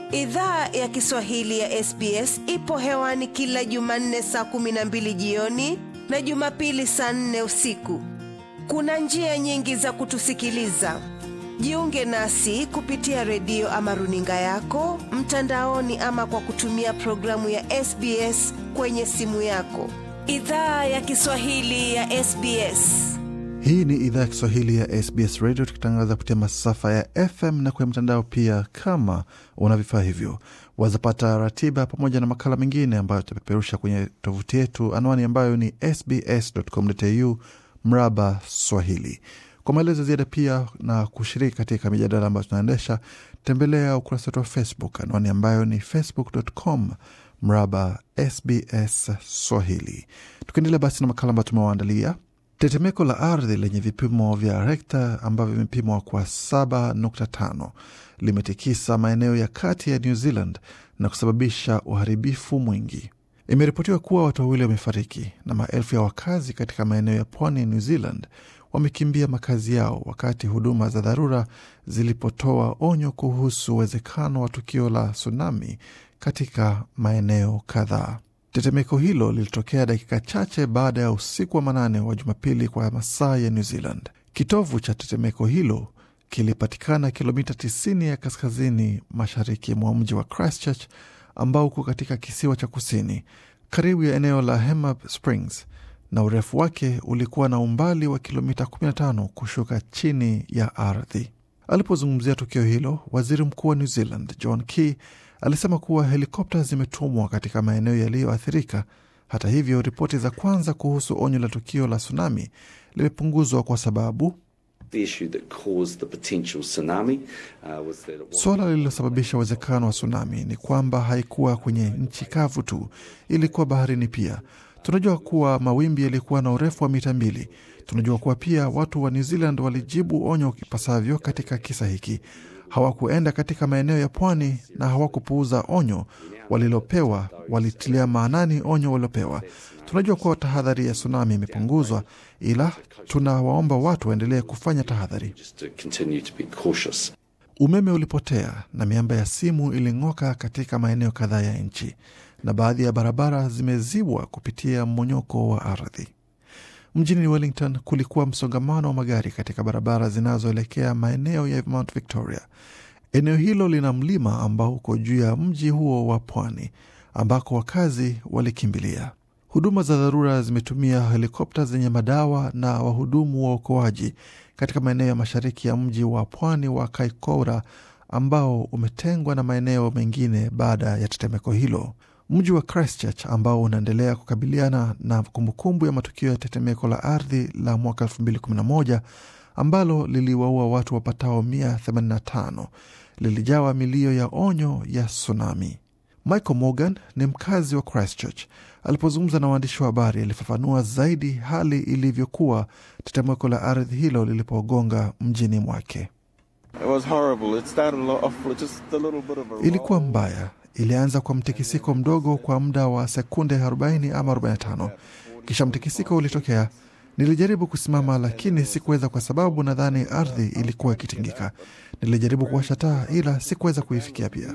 Idhaa ya Kiswahili ya SBS ipo hewani kila Jumanne saa kumi na mbili jioni na Jumapili saa nne usiku. Kuna njia nyingi za kutusikiliza. Jiunge nasi kupitia redio ama runinga yako mtandaoni, ama kwa kutumia programu ya SBS kwenye simu yako. Idhaa ya Kiswahili ya SBS. Hii ni idhaa ya Kiswahili ya SBS Radio, tukitangaza kupitia masafa ya FM na kwenye mtandao pia. Kama una vifaa hivyo, wazapata ratiba pamoja na makala mengine ambayo tutapeperusha kwenye tovuti yetu, anwani ambayo ni sbs.com.au mraba Swahili. Kwa maelezo ziada pia na kushiriki katika mijadala ambayo tunaendesha, tembelea ukurasa wetu wa Facebook, anwani ambayo ni facebook.com mraba SBS Swahili. Tukiendelea basi na makala ambayo tumewaandalia Tetemeko la ardhi lenye vipimo vya rekta ambavyo vimepimwa kwa 7.5 limetikisa maeneo ya kati ya New Zealand na kusababisha uharibifu mwingi. Imeripotiwa kuwa watu wawili wamefariki na maelfu ya wakazi katika maeneo ya pwani ya New Zealand wamekimbia makazi yao wakati huduma za dharura zilipotoa onyo kuhusu uwezekano wa tukio la tsunami katika maeneo kadhaa. Tetemeko hilo lilitokea dakika chache baada ya usiku wa manane wa Jumapili kwa masaa ya New Zealand. Kitovu cha tetemeko hilo kilipatikana kilomita 90 ya kaskazini mashariki mwa mji wa Christchurch ambao uko katika kisiwa cha kusini karibu ya eneo la Hemab Springs, na urefu wake ulikuwa na umbali wa kilomita 15 kushuka chini ya ardhi. Alipozungumzia tukio hilo, waziri mkuu wa New Zealand John Key alisema kuwa helikopta zimetumwa katika maeneo yaliyoathirika. Hata hivyo, ripoti za kwanza kuhusu onyo la tukio la tsunami limepunguzwa kwa sababu suala lililosababisha uwezekano wa tsunami ni kwamba haikuwa kwenye nchi kavu tu, ilikuwa baharini pia. Tunajua kuwa mawimbi yalikuwa na urefu wa mita mbili. Tunajua kuwa pia watu wa New Zealand walijibu onyo ipasavyo katika kisa hiki hawakuenda katika maeneo ya pwani na hawakupuuza onyo walilopewa, walitilia maanani onyo walilopewa. Tunajua kuwa tahadhari ya tsunami imepunguzwa, ila tunawaomba watu waendelee kufanya tahadhari. Umeme ulipotea na miamba ya simu iling'oka katika maeneo kadhaa ya nchi, na baadhi ya barabara zimezibwa kupitia mmonyoko wa ardhi. Mjini Wellington kulikuwa msongamano wa magari katika barabara zinazoelekea maeneo ya Mount Victoria. Eneo hilo lina mlima ambao uko juu ya mji huo wa pwani ambako wakazi walikimbilia. Huduma za dharura zimetumia helikopta zenye madawa na wahudumu wa uokoaji katika maeneo ya mashariki ya mji wa pwani wa Kaikoura ambao umetengwa na maeneo mengine baada ya tetemeko hilo. Mji wa Christchurch ambao unaendelea kukabiliana na kumbukumbu ya matukio ya tetemeko la ardhi la mwaka 2011 ambalo liliwaua watu wapatao 185 lilijawa milio ya onyo ya tsunami. Michael Morgan ni mkazi wa Christchurch. Alipozungumza na waandishi wa habari, alifafanua zaidi hali ilivyokuwa tetemeko la ardhi hilo lilipogonga mjini mwake. Ilikuwa mbaya Ilianza kwa mtikisiko mdogo kwa muda wa sekunde 40 ama 45, kisha mtikisiko ulitokea. Nilijaribu kusimama lakini sikuweza, kwa sababu nadhani ardhi ilikuwa ikitingika. Nilijaribu kuwasha taa ila sikuweza kuifikia pia.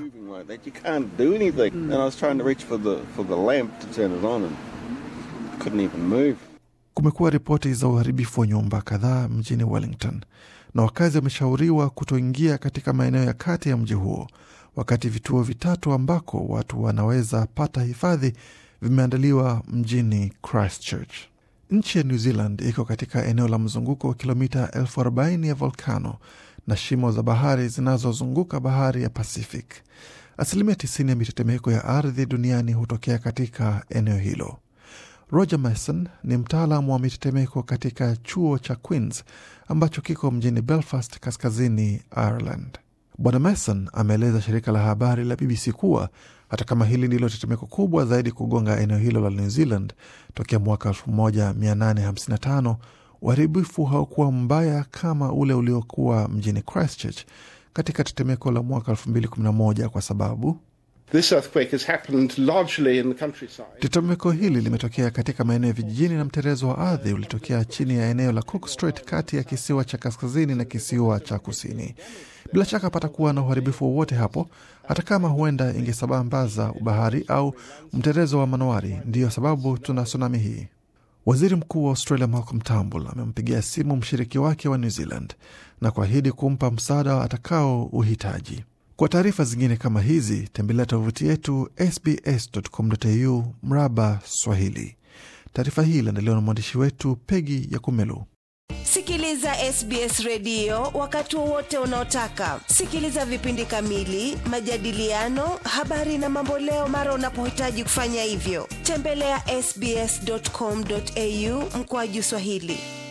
Kumekuwa ripoti za uharibifu wa nyumba kadhaa mjini Wellington, na wakazi wameshauriwa kutoingia katika maeneo ya kati ya mji huo wakati vituo vitatu ambako watu wanaweza pata hifadhi vimeandaliwa mjini Christchurch. Nchi ya New Zealand iko katika eneo la mzunguko wa kilomita elfu arobaini ya volkano na shimo za bahari zinazozunguka bahari ya Pacific. Asilimia 90 ya mitetemeko ya ardhi duniani hutokea katika eneo hilo. Roger Mason ni mtaalamu wa mitetemeko katika chuo cha Queens ambacho kiko mjini Belfast, kaskazini Ireland. Bwana Mason ameeleza shirika la habari la BBC kuwa hata kama hili ndilo tetemeko kubwa zaidi kugonga eneo hilo la New Zealand tokea mwaka 1855 uharibifu haukuwa mbaya kama ule uliokuwa mjini Christchurch katika tetemeko la mwaka 2011 kwa sababu This earthquake has happened largely in the countryside. Tetemeko hili limetokea katika maeneo ya vijijini na mterezo wa ardhi ulitokea chini ya eneo la Cook Strait kati ya kisiwa cha kaskazini na kisiwa cha kusini. Bila shaka patakuwa na uharibifu wowote hapo, hata kama huenda ingesambaza bahari au mterezo wa manowari. Ndiyo sababu tuna tsunami hii. Waziri Mkuu wa Australia Malcolm Turnbull amempigia simu mshiriki wake wa New Zealand na kuahidi kumpa msaada atakao uhitaji. Kwa taarifa zingine kama hizi tembelea tovuti yetu sbs.com.au mraba Swahili. Taarifa hii iliandaliwa na mwandishi wetu Pegi ya Kumelu. Sikiliza SBS redio wakati wowote unaotaka. Sikiliza vipindi kamili, majadiliano, habari na mamboleo mara unapohitaji kufanya hivyo. Tembelea ya sbs.com.au mkoaju Swahili.